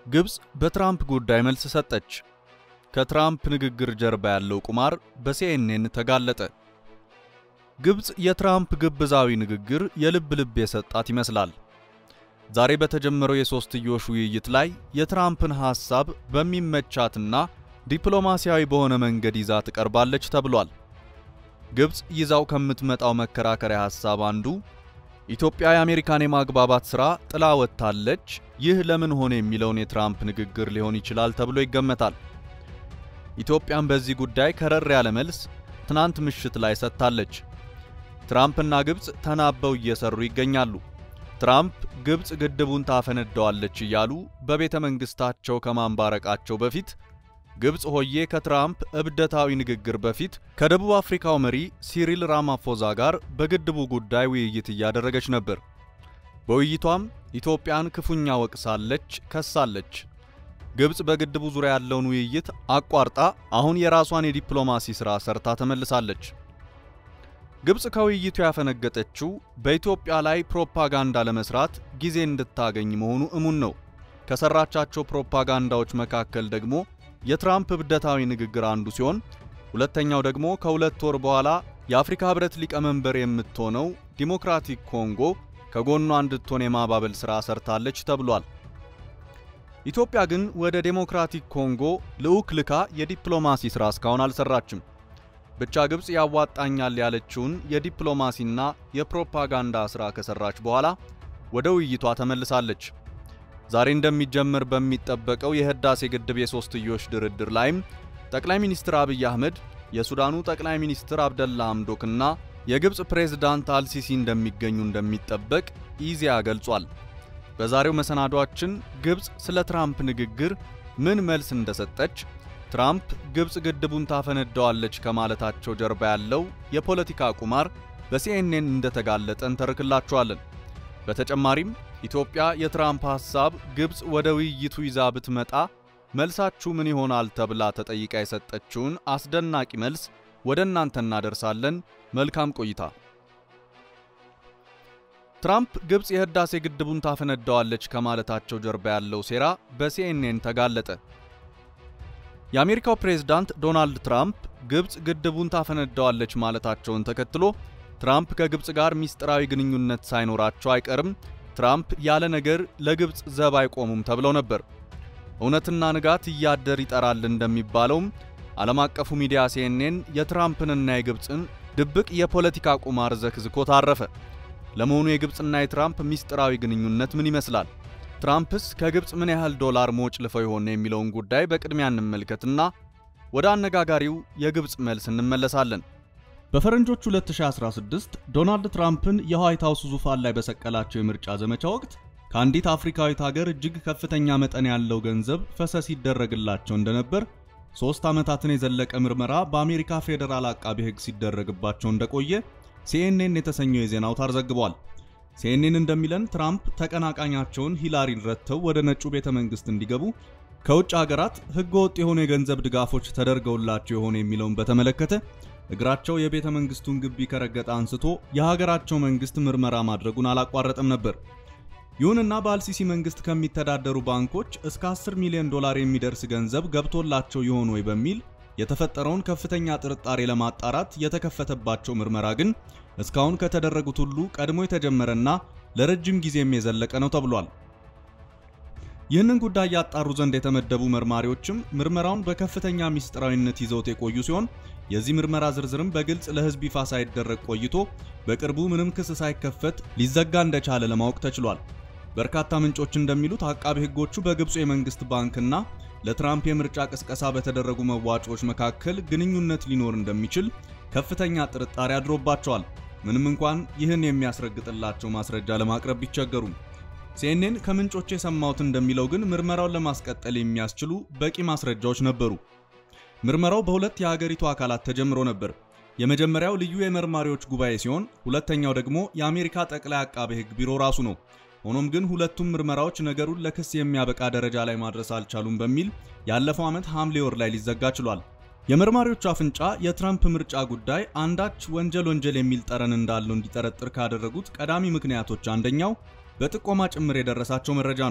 ግብፅ በትራምፕ ጉዳይ መልስ ሰጠች። ከትራምፕ ንግግር ጀርባ ያለው ቁማር በሲኤንኤን ተጋለጠ። ግብፅ የትራምፕ ግብዛዊ ንግግር የልብ ልብ የሰጣት ይመስላል። ዛሬ በተጀመረው የሶስትዮሽ ውይይት ላይ የትራምፕን ሐሳብ በሚመቻትና ዲፕሎማሲያዊ በሆነ መንገድ ይዛ ትቀርባለች ተብሏል። ግብፅ ይዛው ከምትመጣው መከራከሪያ ሐሳብ አንዱ ኢትዮጵያ የአሜሪካን የማግባባት ሥራ ጥላ ወጥታለች፣ ይህ ለምን ሆነ የሚለውን የትራምፕ ንግግር ሊሆን ይችላል ተብሎ ይገመታል። ኢትዮጵያም በዚህ ጉዳይ ከረር ያለ መልስ ትናንት ምሽት ላይ ሰጥታለች። ትራምፕና ግብፅ ተናበው እየሰሩ ይገኛሉ። ትራምፕ ግብፅ ግድቡን ታፈነደዋለች እያሉ በቤተ መንግሥታቸው ከማንባረቃቸው በፊት ግብፅ ሆዬ ከትራምፕ እብደታዊ ንግግር በፊት ከደቡብ አፍሪካው መሪ ሲሪል ራማፎዛ ጋር በግድቡ ጉዳይ ውይይት እያደረገች ነበር። በውይይቷም ኢትዮጵያን ክፉኛ ወቅሳለች፣ ከሳለች። ግብፅ በግድቡ ዙሪያ ያለውን ውይይት አቋርጣ አሁን የራሷን የዲፕሎማሲ ሥራ ሰርታ ተመልሳለች። ግብፅ ከውይይቱ ያፈነገጠችው በኢትዮጵያ ላይ ፕሮፓጋንዳ ለመስራት ጊዜ እንድታገኝ መሆኑ እሙን ነው። ከሰራቻቸው ፕሮፓጋንዳዎች መካከል ደግሞ የትራምፕ እብደታዊ ንግግር አንዱ ሲሆን ሁለተኛው ደግሞ ከሁለት ወር በኋላ የአፍሪካ ሕብረት ሊቀመንበር የምትሆነው ዲሞክራቲክ ኮንጎ ከጎኗ እንድትሆን የማባበል ሥራ ሰርታለች ተብሏል። ኢትዮጵያ ግን ወደ ዴሞክራቲክ ኮንጎ ልዑክ ልካ የዲፕሎማሲ ሥራ እስካሁን አልሰራችም። ብቻ ግብፅ ያዋጣኛል ያለችውን የዲፕሎማሲና የፕሮፓጋንዳ ሥራ ከሰራች በኋላ ወደ ውይይቷ ተመልሳለች። ዛሬ እንደሚጀምር በሚጠበቀው የህዳሴ ግድብ የሶስትዮሽ ድርድር ላይም ጠቅላይ ሚኒስትር አብይ አህመድ፣ የሱዳኑ ጠቅላይ ሚኒስትር አብደላ አምዶክና የግብፅ ፕሬዝዳንት አልሲሲ እንደሚገኙ እንደሚጠበቅ ኢዜአ ገልጿል። በዛሬው መሰናዷችን ግብፅ ስለ ትራምፕ ንግግር ምን መልስ እንደሰጠች፣ ትራምፕ ግብፅ ግድቡን ታፈነደዋለች ከማለታቸው ጀርባ ያለው የፖለቲካ ቁማር በሲኤንኤን እንደተጋለጠ እንተርክላችኋለን። በተጨማሪም ኢትዮጵያ የትራምፕ ሐሳብ ግብፅ ወደ ውይይቱ ይዛ ብትመጣ መልሳችሁ ምን ይሆናል ተብላ ተጠይቃ የሰጠችውን አስደናቂ መልስ ወደ እናንተ እናደርሳለን። መልካም ቆይታ። ትራምፕ ግብፅ የህዳሴ ግድቡን ታፈነዳዋለች ከማለታቸው ጀርባ ያለው ሴራ በሲኤንኤን ተጋለጠ። የአሜሪካው ፕሬዝዳንት ዶናልድ ትራምፕ ግብፅ ግድቡን ታፈነዳዋለች ማለታቸውን ተከትሎ ትራምፕ ከግብፅ ጋር ሚስጥራዊ ግንኙነት ሳይኖራቸው አይቀርም ትራምፕ ያለ ነገር ለግብፅ ዘብ አይቆሙም ተብለው ነበር። እውነትና ንጋት እያደር ይጠራል እንደሚባለውም ዓለም አቀፉ ሚዲያ ሲኤንኤን የትራምፕንና የግብፅን ድብቅ የፖለቲካ ቁማር ዘክዝኮ ታረፈ። ለመሆኑ የግብፅና የትራምፕ ሚስጥራዊ ግንኙነት ምን ይመስላል? ትራምፕስ ከግብፅ ምን ያህል ዶላር ሞጭ ልፈው ይሆን የሚለውን ጉዳይ በቅድሚያ እንመልከትና ወደ አነጋጋሪው የግብፅ መልስ እንመለሳለን። በፈረንጆቹ 2016 ዶናልድ ትራምፕን የዋይት ሃውስ ዙፋን ላይ በሰቀላቸው የምርጫ ዘመቻ ወቅት ከአንዲት አፍሪካዊት ሀገር እጅግ ከፍተኛ መጠን ያለው ገንዘብ ፈሰስ ይደረግላቸው እንደነበር ሦስት ዓመታትን የዘለቀ ምርመራ በአሜሪካ ፌዴራል አቃቢ ሕግ ሲደረግባቸው እንደቆየ ሲኤንኤን የተሰኘው የዜና አውታር ዘግቧል። ሲኤንኤን እንደሚለን ትራምፕ ተቀናቃኛቸውን ሂላሪን ረድተው ወደ ነጩ ቤተ መንግሥት እንዲገቡ ከውጭ ሀገራት ሕገ ወጥ የሆኑ የገንዘብ ድጋፎች ተደርገውላቸው የሆነ የሚለውን በተመለከተ እግራቸው የቤተ መንግስቱን ግቢ ከረገጠ አንስቶ የሀገራቸው መንግስት ምርመራ ማድረጉን አላቋረጠም ነበር። ይሁንና በአልሲሲ መንግስት ከሚተዳደሩ ባንኮች እስከ 10 ሚሊዮን ዶላር የሚደርስ ገንዘብ ገብቶላቸው ይሆን ወይ በሚል የተፈጠረውን ከፍተኛ ጥርጣሬ ለማጣራት የተከፈተባቸው ምርመራ ግን እስካሁን ከተደረጉት ሁሉ ቀድሞ የተጀመረና ለረጅም ጊዜም የዘለቀ ነው ተብሏል። ይህንን ጉዳይ ያጣሩ ዘንድ የተመደቡ መርማሪዎችም ምርመራውን በከፍተኛ ሚስጥራዊነት ይዘውት የቆዩ ሲሆን የዚህ ምርመራ ዝርዝርም በግልጽ ለሕዝብ ይፋ ሳይደረግ ቆይቶ በቅርቡ ምንም ክስ ሳይከፈት ሊዘጋ እንደቻለ ለማወቅ ተችሏል። በርካታ ምንጮች እንደሚሉት አቃቤ ሕጎቹ በግብፁ የመንግስት ባንክና ለትራምፕ የምርጫ ቅስቀሳ በተደረጉ መዋጮዎች መካከል ግንኙነት ሊኖር እንደሚችል ከፍተኛ ጥርጣሬ አድሮባቸዋል። ምንም እንኳን ይህን የሚያስረግጥላቸው ማስረጃ ለማቅረብ ቢቸገሩም ሲኤንኤን ከምንጮች የሰማሁት እንደሚለው ግን ምርመራውን ለማስቀጠል የሚያስችሉ በቂ ማስረጃዎች ነበሩ። ምርመራው በሁለት የሀገሪቱ አካላት ተጀምሮ ነበር። የመጀመሪያው ልዩ የመርማሪዎች ጉባኤ ሲሆን ሁለተኛው ደግሞ የአሜሪካ ጠቅላይ አቃቤ ሕግ ቢሮ ራሱ ነው። ሆኖም ግን ሁለቱም ምርመራዎች ነገሩን ለክስ የሚያበቃ ደረጃ ላይ ማድረስ አልቻሉም በሚል ያለፈው ዓመት ሐምሌ ወር ላይ ሊዘጋ ችሏል። የመርማሪዎቹ አፍንጫ የትራምፕ ምርጫ ጉዳይ አንዳች ወንጀል ወንጀል የሚል ጠረን እንዳለው እንዲጠረጥር ካደረጉት ቀዳሚ ምክንያቶች አንደኛው በጥቆማ ጭምር የደረሳቸው መረጃ ነው።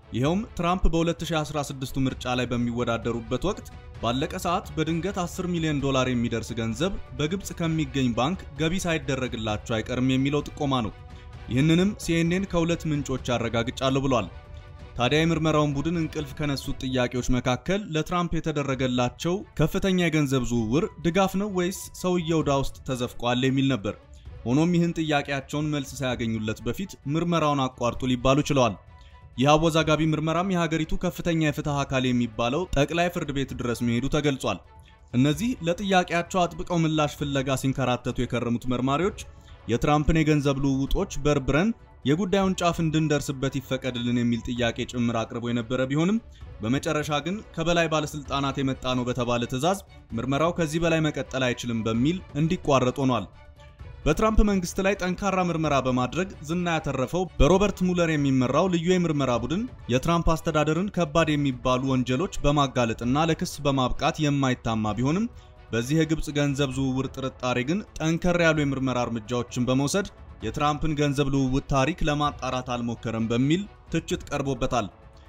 ይኸውም ትራምፕ በ2016 ምርጫ ላይ በሚወዳደሩበት ወቅት ባለቀ ሰዓት በድንገት 10 ሚሊዮን ዶላር የሚደርስ ገንዘብ በግብፅ ከሚገኝ ባንክ ገቢ ሳይደረግላቸው አይቀርም የሚለው ጥቆማ ነው። ይህንንም ሲኤንኤን ከሁለት ምንጮች ያረጋግጫለሁ ብሏል። ታዲያ የምርመራውን ቡድን እንቅልፍ ከነሱት ጥያቄዎች መካከል ለትራምፕ የተደረገላቸው ከፍተኛ የገንዘብ ዝውውር ድጋፍ ነው ወይስ ሰውየው ዕዳ ውስጥ ተዘፍቋል የሚል ነበር። ሆኖም ይህን ጥያቄያቸውን መልስ ሳያገኙለት በፊት ምርመራውን አቋርጡ ሊባሉ ችለዋል። ይህ አወዛጋቢ ምርመራም የሀገሪቱ ከፍተኛ የፍትህ አካል የሚባለው ጠቅላይ ፍርድ ቤት ድረስ መሄዱ ተገልጿል። እነዚህ ለጥያቄያቸው አጥብቀው ምላሽ ፍለጋ ሲንከራተቱ የከረሙት መርማሪዎች የትራምፕን የገንዘብ ልውውጦች በርብረን የጉዳዩን ጫፍ እንድንደርስበት ይፈቀድልን የሚል ጥያቄ ጭምር አቅርቦ የነበረ ቢሆንም በመጨረሻ ግን ከበላይ ባለስልጣናት የመጣ ነው በተባለ ትዕዛዝ ምርመራው ከዚህ በላይ መቀጠል አይችልም በሚል እንዲቋረጥ ሆኗል። በትራምፕ መንግስት ላይ ጠንካራ ምርመራ በማድረግ ዝና ያተረፈው በሮበርት ሙለር የሚመራው ልዩ የምርመራ ቡድን የትራምፕ አስተዳደርን ከባድ የሚባሉ ወንጀሎች በማጋለጥና ለክስ በማብቃት የማይታማ ቢሆንም በዚህ የግብፅ ገንዘብ ዝውውር ጥርጣሬ ግን ጠንከር ያሉ የምርመራ እርምጃዎችን በመውሰድ የትራምፕን ገንዘብ ልውውጥ ታሪክ ለማጣራት አልሞከረም በሚል ትችት ቀርቦበታል።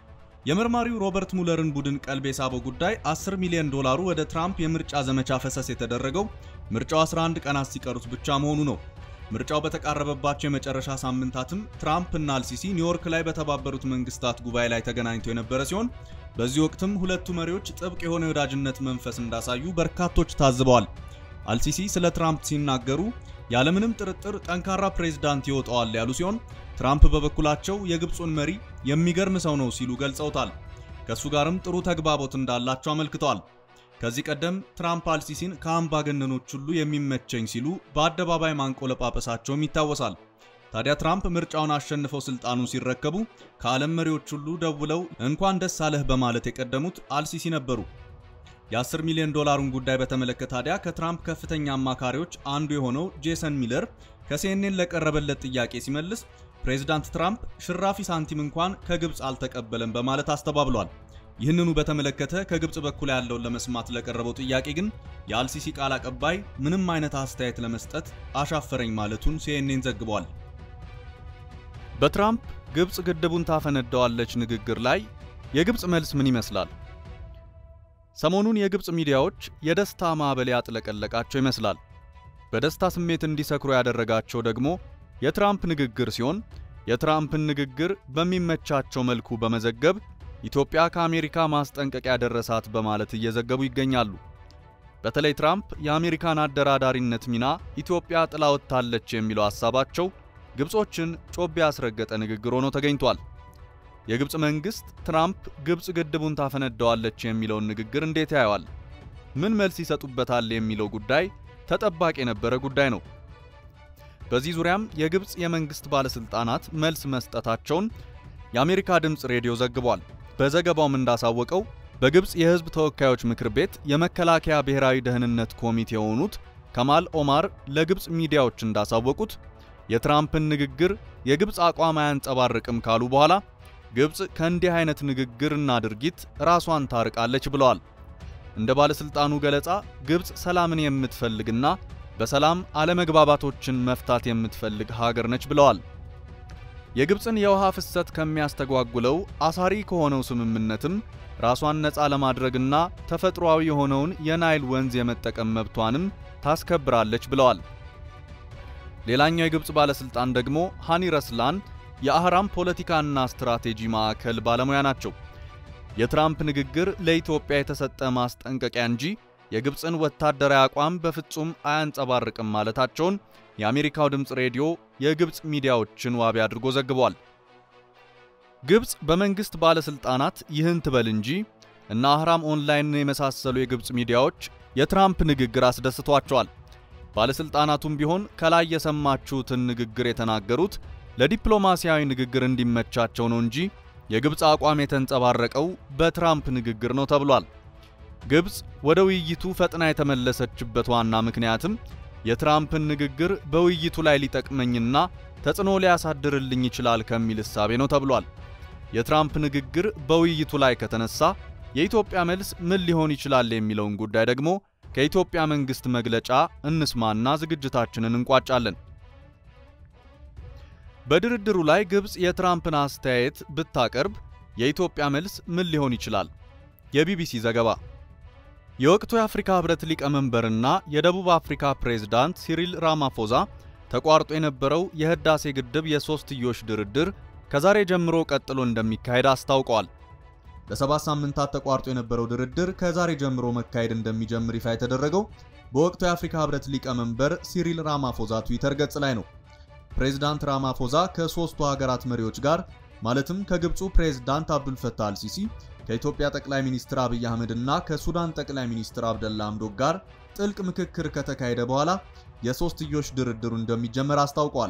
የመርማሪው ሮበርት ሙለርን ቡድን ቀልብ የሳበው ጉዳይ 10 ሚሊዮን ዶላሩ ወደ ትራምፕ የምርጫ ዘመቻ ፈሰስ የተደረገው ምርጫው 11 ቀናት ሲቀሩት ብቻ መሆኑ ነው። ምርጫው በተቃረበባቸው የመጨረሻ ሳምንታትም ትራምፕ እና አልሲሲ ኒውዮርክ ላይ በተባበሩት መንግስታት ጉባኤ ላይ ተገናኝተው የነበረ ሲሆን በዚህ ወቅትም ሁለቱ መሪዎች ጥብቅ የሆነ የወዳጅነት መንፈስ እንዳሳዩ በርካቶች ታዝበዋል። አልሲሲ ስለ ትራምፕ ሲናገሩ ያለምንም ጥርጥር ጠንካራ ፕሬዝዳንት ይወጣዋል ያሉ ሲሆን ትራምፕ በበኩላቸው የግብፁን መሪ የሚገርም ሰው ነው ሲሉ ገልጸውታል። ከእሱ ጋርም ጥሩ ተግባቦት እንዳላቸው አመልክተዋል። ከዚህ ቀደም ትራምፕ አልሲሲን ከአምባገነኖች ሁሉ የሚመቸኝ ሲሉ በአደባባይ ማንቆለጳጰሳቸውም ይታወሳል። ታዲያ ትራምፕ ምርጫውን አሸንፈው ስልጣኑን ሲረከቡ ከዓለም መሪዎች ሁሉ ደውለው እንኳን ደስ አለህ በማለት የቀደሙት አልሲሲ ነበሩ። የ10 ሚሊዮን ዶላሩን ጉዳይ በተመለከተ ታዲያ ከትራምፕ ከፍተኛ አማካሪዎች አንዱ የሆነው ጄሰን ሚለር ከሲኤንኤን ለቀረበለት ጥያቄ ሲመልስ ፕሬዚዳንት ትራምፕ ሽራፊ ሳንቲም እንኳን ከግብፅ አልተቀበለም በማለት አስተባብሏል። ይህንኑ በተመለከተ ከግብፅ በኩል ያለውን ለመስማት ለቀረበው ጥያቄ ግን የአልሲሲ ቃል አቀባይ ምንም አይነት አስተያየት ለመስጠት አሻፈረኝ ማለቱን ሲኤንኤን ዘግቧል። በትራምፕ ግብፅ ግድቡን ታፈነዳዋለች ንግግር ላይ የግብፅ መልስ ምን ይመስላል? ሰሞኑን የግብፅ ሚዲያዎች የደስታ ማዕበል ያጥለቀለቃቸው ይመስላል። በደስታ ስሜት እንዲሰክሩ ያደረጋቸው ደግሞ የትራምፕ ንግግር ሲሆን የትራምፕን ንግግር በሚመቻቸው መልኩ በመዘገብ ኢትዮጵያ ከአሜሪካ ማስጠንቀቂያ ደረሳት በማለት እየዘገቡ ይገኛሉ። በተለይ ትራምፕ የአሜሪካን አደራዳሪነት ሚና ኢትዮጵያ ጥላ ወጥታለች የሚለው ሐሳባቸው ግብጾችን ጮቤ ያስረገጠ ንግግር ሆኖ ተገኝቷል። የግብፅ መንግስት ትራምፕ ግብፅ ግድቡን ታፈነዳዋለች የሚለውን ንግግር እንዴት ያየዋል? ምን መልስ ይሰጡበታል የሚለው ጉዳይ ተጠባቂ የነበረ ጉዳይ ነው። በዚህ ዙሪያም የግብፅ የመንግስት ባለስልጣናት መልስ መስጠታቸውን የአሜሪካ ድምፅ ሬዲዮ ዘግቧል። በዘገባውም እንዳሳወቀው በግብፅ የህዝብ ተወካዮች ምክር ቤት የመከላከያ ብሔራዊ ደህንነት ኮሚቴ የሆኑት ከማል ኦማር ለግብፅ ሚዲያዎች እንዳሳወቁት የትራምፕን ንግግር የግብፅ አቋም አያንጸባርቅም ካሉ በኋላ ግብፅ ከእንዲህ አይነት ንግግርና ድርጊት ራሷን ታርቃለች ብለዋል። እንደ ባለስልጣኑ ገለጻ ግብፅ ሰላምን የምትፈልግና በሰላም አለመግባባቶችን መፍታት የምትፈልግ ሀገር ነች ብለዋል። የግብፅን የውሃ ፍሰት ከሚያስተጓጉለው አሳሪ ከሆነው ስምምነትም ራሷን ነፃ ለማድረግና ተፈጥሯዊ የሆነውን የናይል ወንዝ የመጠቀም መብቷንም ታስከብራለች ብለዋል። ሌላኛው የግብፅ ባለስልጣን ደግሞ ሃኒ ረስላን የአህራም ፖለቲካና ስትራቴጂ ማዕከል ባለሙያ ናቸው። የትራምፕ ንግግር ለኢትዮጵያ የተሰጠ ማስጠንቀቂያ እንጂ የግብፅን ወታደራዊ አቋም በፍጹም አያንጸባርቅም ማለታቸውን የአሜሪካው ድምፅ ሬዲዮ የግብፅ ሚዲያዎችን ዋቢ አድርጎ ዘግቧል። ግብፅ በመንግስት ባለስልጣናት ይህን ትበል እንጂ እና አህራም ኦንላይንን የመሳሰሉ የግብፅ ሚዲያዎች የትራምፕ ንግግር አስደስቷቸዋል። ባለስልጣናቱም ቢሆን ከላይ የሰማችሁትን ንግግር የተናገሩት ለዲፕሎማሲያዊ ንግግር እንዲመቻቸው ነው እንጂ የግብፅ አቋም የተንጸባረቀው በትራምፕ ንግግር ነው ተብሏል። ግብፅ ወደ ውይይቱ ፈጥና የተመለሰችበት ዋና ምክንያትም የትራምፕን ንግግር በውይይቱ ላይ ሊጠቅመኝና ተጽዕኖ ሊያሳድርልኝ ይችላል ከሚል እሳቤ ነው ተብሏል። የትራምፕ ንግግር በውይይቱ ላይ ከተነሳ የኢትዮጵያ መልስ ምን ሊሆን ይችላል የሚለውን ጉዳይ ደግሞ ከኢትዮጵያ መንግስት መግለጫ እንስማና ዝግጅታችንን እንቋጫለን። በድርድሩ ላይ ግብፅ የትራምፕን አስተያየት ብታቀርብ የኢትዮጵያ መልስ ምን ሊሆን ይችላል? የቢቢሲ ዘገባ። የወቅቱ የአፍሪካ ህብረት ሊቀመንበርና የደቡብ አፍሪካ ፕሬዝዳንት ሲሪል ራማፎዛ ተቋርጦ የነበረው የህዳሴ ግድብ የሶስትዮሽ ድርድር ከዛሬ ጀምሮ ቀጥሎ እንደሚካሄድ አስታውቀዋል። ለሰባት ሳምንታት ተቋርጦ የነበረው ድርድር ከዛሬ ጀምሮ መካሄድ እንደሚጀምር ይፋ የተደረገው በወቅቱ የአፍሪካ ህብረት ሊቀመንበር ሲሪል ራማፎዛ ትዊተር ገጽ ላይ ነው። ፕሬዝዳንት ራማፎዛ ከሶስቱ ሀገራት መሪዎች ጋር ማለትም ከግብፁ ፕሬዝዳንት አብዱልፈታህ አልሲሲ፣ ከኢትዮጵያ ጠቅላይ ሚኒስትር አብይ አህመድ እና ከሱዳን ጠቅላይ ሚኒስትር አብደላ አምዶክ ጋር ጥልቅ ምክክር ከተካሄደ በኋላ የሶስትዮሽ ድርድሩ እንደሚጀመር አስታውቋል።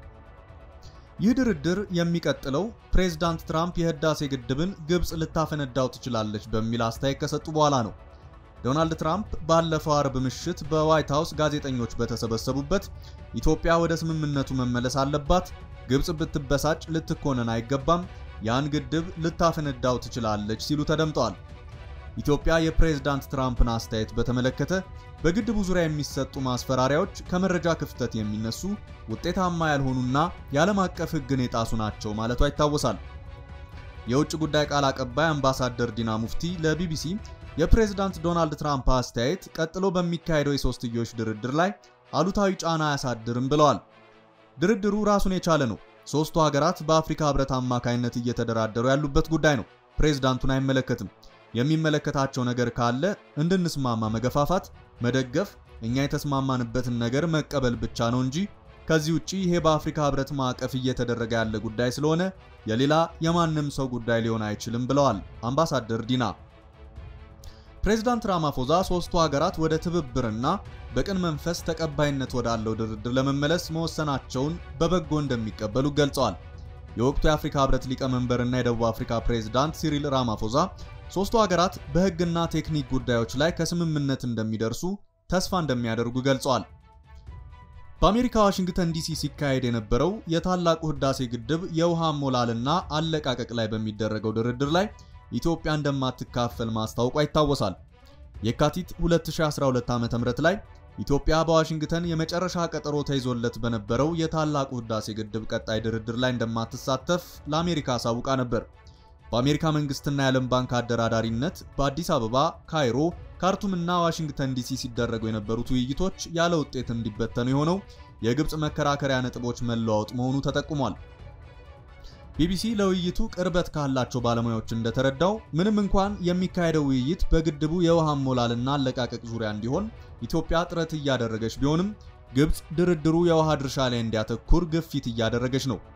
ይህ ድርድር የሚቀጥለው ፕሬዝዳንት ትራምፕ የህዳሴ ግድብን ግብፅ ልታፈነዳው ትችላለች በሚል አስተያየት ከሰጡ በኋላ ነው። ዶናልድ ትራምፕ ባለፈው አርብ ምሽት በዋይት ሃውስ ጋዜጠኞች በተሰበሰቡበት ኢትዮጵያ ወደ ስምምነቱ መመለስ አለባት፣ ግብፅ ብትበሳጭ ልትኮነን አይገባም፣ ያን ግድብ ልታፈነዳው ትችላለች ሲሉ ተደምጠዋል። ኢትዮጵያ የፕሬዝዳንት ትራምፕን አስተያየት በተመለከተ በግድቡ ዙሪያ የሚሰጡ ማስፈራሪያዎች ከመረጃ ክፍተት የሚነሱ ውጤታማ ያልሆኑና የዓለም አቀፍ ሕግን የጣሱ ናቸው ማለቷ ይታወሳል። የውጭ ጉዳይ ቃል አቀባይ አምባሳደር ዲና ሙፍቲ ለቢቢሲ የፕሬዝዳንት ዶናልድ ትራምፕ አስተያየት ቀጥሎ በሚካሄደው የሶስትዮሽ ድርድር ላይ አሉታዊ ጫና አያሳድርም ብለዋል። ድርድሩ ራሱን የቻለ ነው። ሶስቱ ሀገራት በአፍሪካ ህብረት አማካይነት እየተደራደሩ ያሉበት ጉዳይ ነው። ፕሬዝዳንቱን አይመለከትም። የሚመለከታቸው ነገር ካለ እንድንስማማ መገፋፋት፣ መደገፍ፣ እኛ የተስማማንበትን ነገር መቀበል ብቻ ነው እንጂ ከዚህ ውጪ ይሄ በአፍሪካ ህብረት ማዕቀፍ እየተደረገ ያለ ጉዳይ ስለሆነ የሌላ የማንም ሰው ጉዳይ ሊሆን አይችልም ብለዋል አምባሳደር ዲና። ፕሬዝዳንት ራማፎዛ ሶስቱ ሀገራት ወደ ትብብርና በቅን መንፈስ ተቀባይነት ወዳለው ድርድር ለመመለስ መወሰናቸውን በበጎ እንደሚቀበሉ ገልጸዋል። የወቅቱ የአፍሪካ ህብረት ሊቀመንበርና የደቡብ አፍሪካ ፕሬዝዳንት ሲሪል ራማፎዛ ሶስቱ ሀገራት በህግና ቴክኒክ ጉዳዮች ላይ ከስምምነት እንደሚደርሱ ተስፋ እንደሚያደርጉ ገልጸዋል። በአሜሪካ ዋሽንግተን ዲሲ ሲካሄድ የነበረው የታላቁ ህዳሴ ግድብ የውሃ ሞላልና አለቃቀቅ ላይ በሚደረገው ድርድር ላይ ኢትዮጵያ እንደማትካፈል ማስታወቋ ይታወሳል። የካቲት 2012 ዓ.ም ላይ ኢትዮጵያ በዋሽንግተን የመጨረሻ ቀጠሮ ተይዞለት በነበረው የታላቁ ህዳሴ ግድብ ቀጣይ ድርድር ላይ እንደማትሳተፍ ለአሜሪካ አሳውቃ ነበር። በአሜሪካ መንግስትና የዓለም ባንክ አደራዳሪነት በአዲስ አበባ፣ ካይሮ፣ ካርቱምና ዋሽንግተን ዲሲ ሲደረጉ የነበሩት ውይይቶች ያለ ውጤት እንዲበተኑ የሆነው የግብፅ መከራከሪያ ነጥቦች መለዋወጥ መሆኑ ተጠቁሟል። ቢቢሲ ለውይይቱ ቅርበት ካላቸው ባለሙያዎች እንደተረዳው ምንም እንኳን የሚካሄደው ውይይት በግድቡ የውሃ ሞላልና አለቃቀቅ ዙሪያ እንዲሆን ኢትዮጵያ ጥረት እያደረገች ቢሆንም ግብፅ ድርድሩ የውሃ ድርሻ ላይ እንዲያተኩር ግፊት እያደረገች ነው።